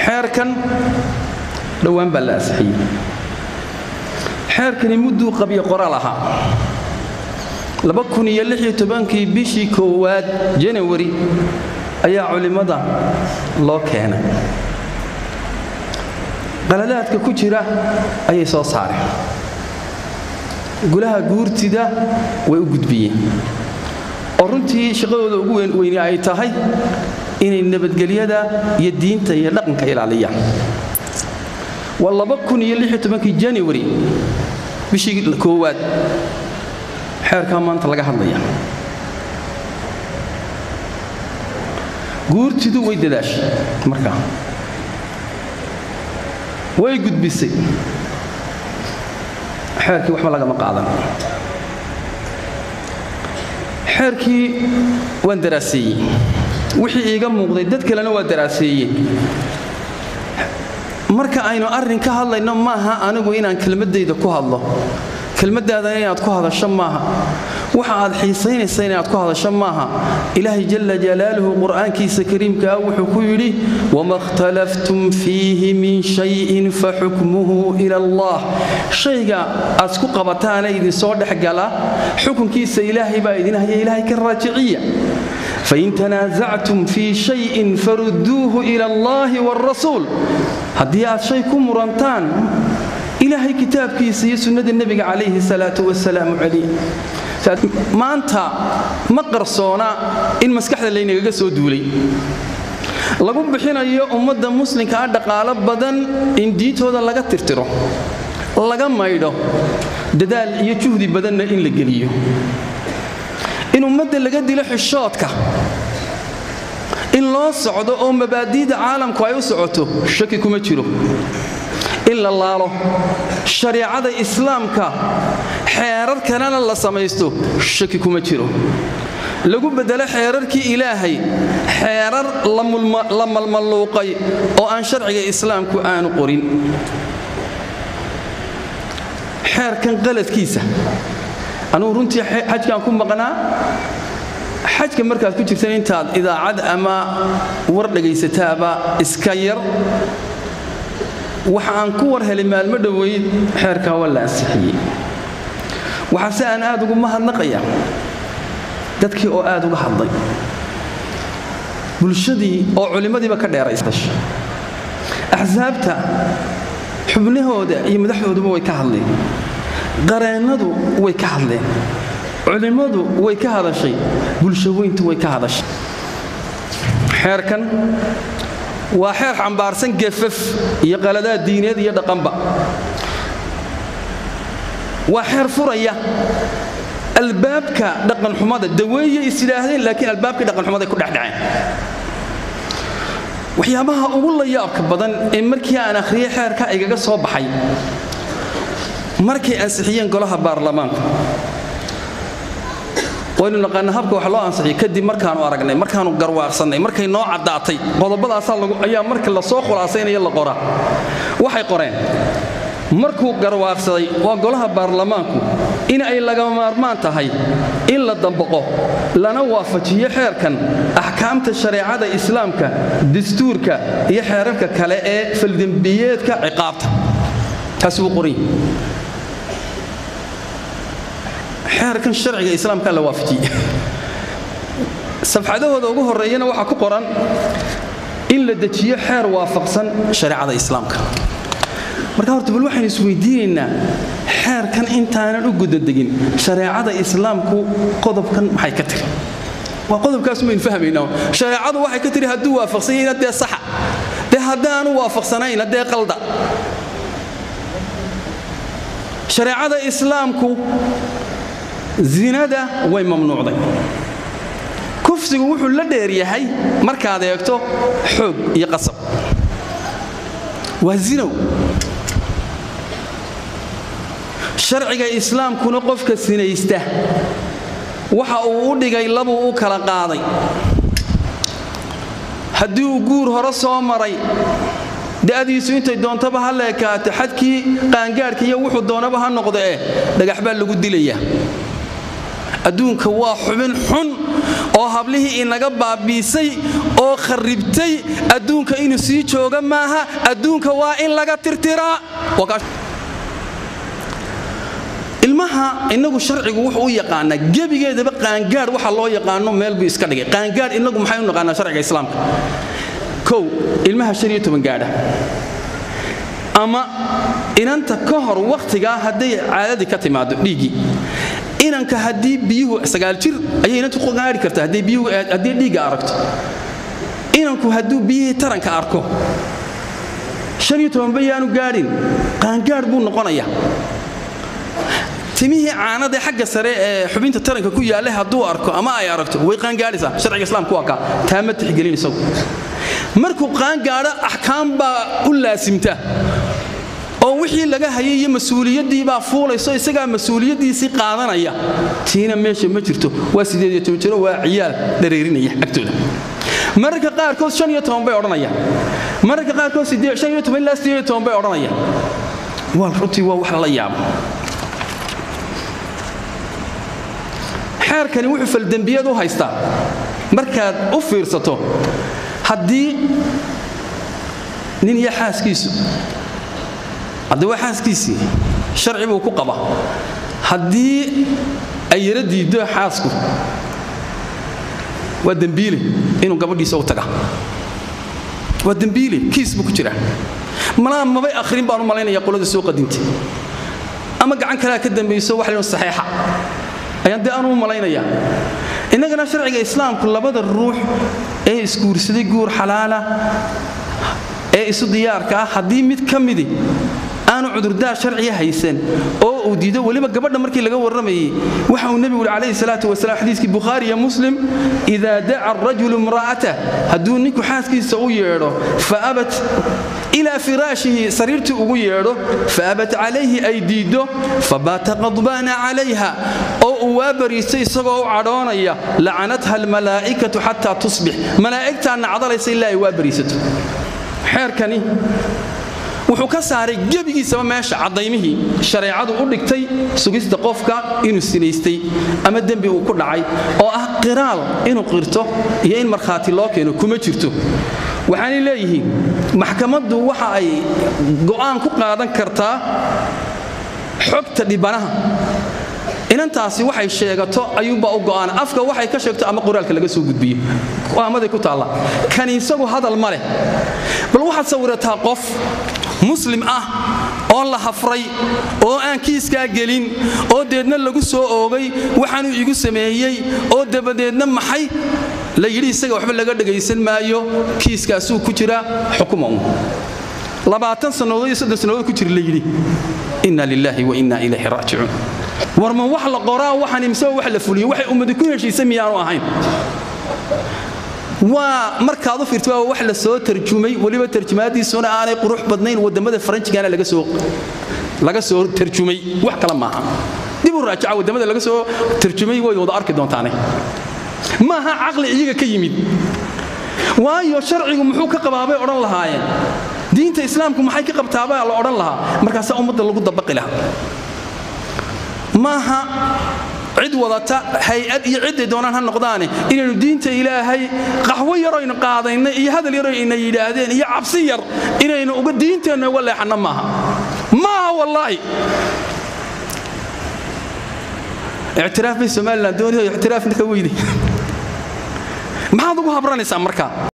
xeerkan dhowaan baa la asixiyey xeerkani mudduu qabyo qoraal ahaa kii bishii koowaad janawari ayaa culimmada loo keenay qaladaadka ku jira ayay soo saareen gulaha guurtida way u gudbiyeen oo runtii shaqadooda ugu weyni ay tahay inay nabadgelyada iyo diinta iyo dhaqanka ilaaliyaan waa kii janawari bishii koowaad xeerkaa maanta laga hadlaya guurtidu way dadaashay markaa way gudbisay xeerkii waxba lagama qaadan xeerkii waan daraaseeyey wixii iiga muuqday dad kalena waa daraaseeyeen marka aynu arrin ka hadlayno maaha anigu inaan kelmaddayda ku hadlo kelmaddaadana inaad ku hadasho maaha waxa aad xiisaynaysa inaad ku hadasho maaha ilaahay jalla jalaaluhu qur'aankiisa kariimkaa wuxuu ku yidhi wama ikhtalaftum fiihi min shayin faxukmuhu ila allah shayga aad isku qabataana idinsoo dhexgala xukunkiisa ilaahay baa idin haya ilaahay ka raajiciya fain tanaasactum fii shayin farudduuhu ila allahi waalrasuul haddii aad shay ku murantaan ilaahay kitaabkiisa iyo sunnada nebiga calayhi salaatu wasalaamu caliih maanta ma qarsoona in maskaxda laynagaga soo duulay lagu bixinayo ummadda muslimka ah dhaqaalo badan in diintooda laga tirtiro laga maydho dadaal iyo juhdi badanna in la geliyo in ummadda laga dilo xishoodka in loo socdo oo mabaadi'da caalamku ay u socoto shaki kuma jiro in la laalo shariicada islaamka xeerar kalena la samaysto shaki kuma jiro lagu beddelo xeerarkii ilaahay xeerar la malmalluuqay oo aan sharciga islaamku aanu qorin xeerkan qaladkiisa anugu runtii xajkaan ku maqnaa xajka markaad ku jirtan intaad idaacad ama war dhagaysataaba iska yar waxa aan ku war helay maalmo dhoweyd xeerkaa waa la ansixiyey waxaase aan aad ugu mahadnaqaya dadkii oo aad uga hadlay bulshadii oo culimmadiiba ka dheeraystasha axsaabta xubnahooda iyo madaxdooduba way ka hadleen qareennadu way ka hadleen culimmadu way ka hadashay bulshaweyntu way ka hadashay xeerkan waa xeer xambaarsan gefaf iyo qaladaad diineed iyo dhaqanba waa xeer furaya albaabka dhaqanxumada daweeye is yidhaahdeen laakiin albaabkii dhaqanxumaday ku dhexdhaceen waxyaabaha ugu layaabka badan ee markii aan akhriyey xeerka igaga soo baxay markay ansixiyeen golaha baarlamaanka waynu naqaana habka wax loo ansixiyey kadib markaanu aragnay markaanu garwaaqsannay markay noo caddaatay qodobadaasaa ayaa marka la soo khulaasaynaya la qoraa waxay qoreen markuu garwaaqsaday waa golaha baarlamaanku in ay lagama maarmaan tahay in la dambaqo lana waafajiyo xeerkan axkaamta shareecada islaamka dastuurka iyo xeerarka kale ee faldembiyeedka ciqaabta taas wuu qoran xeerkan sharciga islaamka la waafajiyey safxadahooda ugu horreeyana waxaa ku qoran in la dejiyo xeer waafaqsan shareecada islaamka marka horta bal waxaynu isweydiinaynaa xeerkan intaanan u gudadegin shareecada islaamku qodobkan maxay ka tiri waa qodobkaas maynu fahmaynaa shareecadu waxay ka tiri hadduu waafaqsan yahayna dee saxa dee haddaanu waafaqsanayna dee qalda shareecada islaamku zinada way mamnuucday kufsigu wuxuu la dheer yahay markaad eegto xoog iyo qasab waa zinow sharciga islaamkuna qofka sinaysta waxa uu u dhigay labuu u kala qaaday haddii uu guur hore soo maray da'diisu intay doontaba ha leekaato xadkii qaangaadhka iyo wuxuu doonaba ha noqdo eh dhagax baa lagu dilayaa adduunka waa xubin xun oo hablihii inaga baabiisay oo kharribtay adduunka inuu sii jooga maaha adduunka waa in laga tirtiraa ilmaha inagu sharcigu wuxuu u yaqaanaa gebigeedaba qaangaadh waxa loo yaqaano meel buu iska dhigay qaangaadh inagu maxay u naqaanaa sharciga islaamka kow ilmaha shan iyo toban gaadha ama inanta ka hor wakhtigaa hadday caadadii ka timaado dhiiggii inanka haddii biyuhu sagaal jir ayay inantu gaari kartaa haddii dhiigga aragto inanku hadduu biyihii taranka arko shan iyo tobanba yaanu gaadhin qaangaadh buu noqonayaa timihii caanadae xagga sare ee xubinta taranka ku yaallay hadduu arko ama ay aragto way qaangaadhaysaa sharciga islaamku waa kaa taa ma tixgelin isagu markuu qaangaadho axkaam baa u laasimta oo wixii laga hayay iyo mas-uuliyaddii baa fuulayso isagaa mas-uuliyaddiisii qaadanaya tiina meesha ma jirto waa sideediyo toban jiro waa ciyaal dhareerinaya agtooda mararka qaarkood shan iyo toban bay odhanayaan mararka qaarkood shan iyo toban ilaa sideed iyo toban bay odhanayaan waa runtii waa wax lala yaabo xeerkani wuxuu faldembiyad u haystaa markaad u fiirsato haddii nin iyo xaaskiisu haddi waa xaaskiisii sharci buu ku qaba haddii ay yaro diiddo xaasku waa dembiile inuu gabadhiisa u taga waa dembiile kiis buu ku jiraa malaa mabay akhrin baan u malaynaya qolada soo qadintay ama gacan kalea ka dambayso wax leon saxeexa ayaan dee aanu u malaynayaa innagana sharciga islaamku labada ruux ee isguursaday guur xalaala ee isu diyaarka ah haddii mid ka midi aanu cudurdaar sharciga haysan oo uu diido weliba gabadha markii laga warramayey waxa uu nebigu uhi calayhi salaatu wasalaam xadiiskii bukhaari iyo muslim idaa daca arajulu imra'atah hadduu ninku xaaskiisa u yeedho fa abat ilaa firaashihi sariirtii ugu yeedho faabat calayhi ay diiddo fabaata qadbaana calayha oo uu waa bariistay isagoo u cadhoonaya lacanatha almalaa'ikatu xataa tusbix malaa'igtaa nacdalaysa ilaa ay waa bariisato xeerkani wuxuu ka saaray gebigiisaba meesha caddaymihii shareecadu u dhigtay sugista qofka inuu sinaystay ama dembi uu ku dhacay oo ah qiraal inuu qirto iyo in markhaati loo keeno kuma jirto waxaanay leeyihiin maxkamaddu waxa ay go'aan ku qaadan kartaa xogta dhibanaha inantaasi waxay sheegato ayuumbaa u go'aan afka waxay ka sheegto ama qoraalka laga soo gudbiyo amaday ku taalla kani isagu hadal ma leh bal waxaad sawirataa qof muslim ah oo la hafray oo aan kiiskaa gelin oo deedna lagu soo oogay waxaanuu igu sameeyey oo dabadeedna maxay la yidhi isaga waxba laga dhagaysan maayo kiiskaasuu ku jira xukuma un labaatan sannadood iyo soddon sannadood ku jira la yidhi inna lilaahi wa inna ilayhi raajicuun war ma wax la qoraa waxaan imsaba wax la fuliyo waxay ummadi ku heshiisa miyaanu ahayn waa markaad u fiirto waa wax la soo tarjumay weliba tarjumaadiisuna aanay qurux badnayn wadamada faranjigana laga soo laga soo tarjumay wax kale maaha dib u raajaca wadamada laga soo tarjumay way wada arki doontaane maaha caqli iyaga ka yimid waayo sharcigu muxuu ka qabaabay odhan lahaayeen diinta islaamku maxay ka qabtaabaa la odhan lahaa markaasaa ummadda lagu dabaqi lahaa maaha cid wadata hay-ad iyo cidday doonaan ha noqdaane inaynu diinta ilaahay qaxwo yaroynu qaadaynay iyo hadal yaroyna yidhaahdeen iyo cabsi yar inaynu uga diinteenna uga leexanno maaha maaha wallaahi ictiraaf bay somalilan doonayoo ictiraafna ka weyday maxaad ugu habranaysaa markaa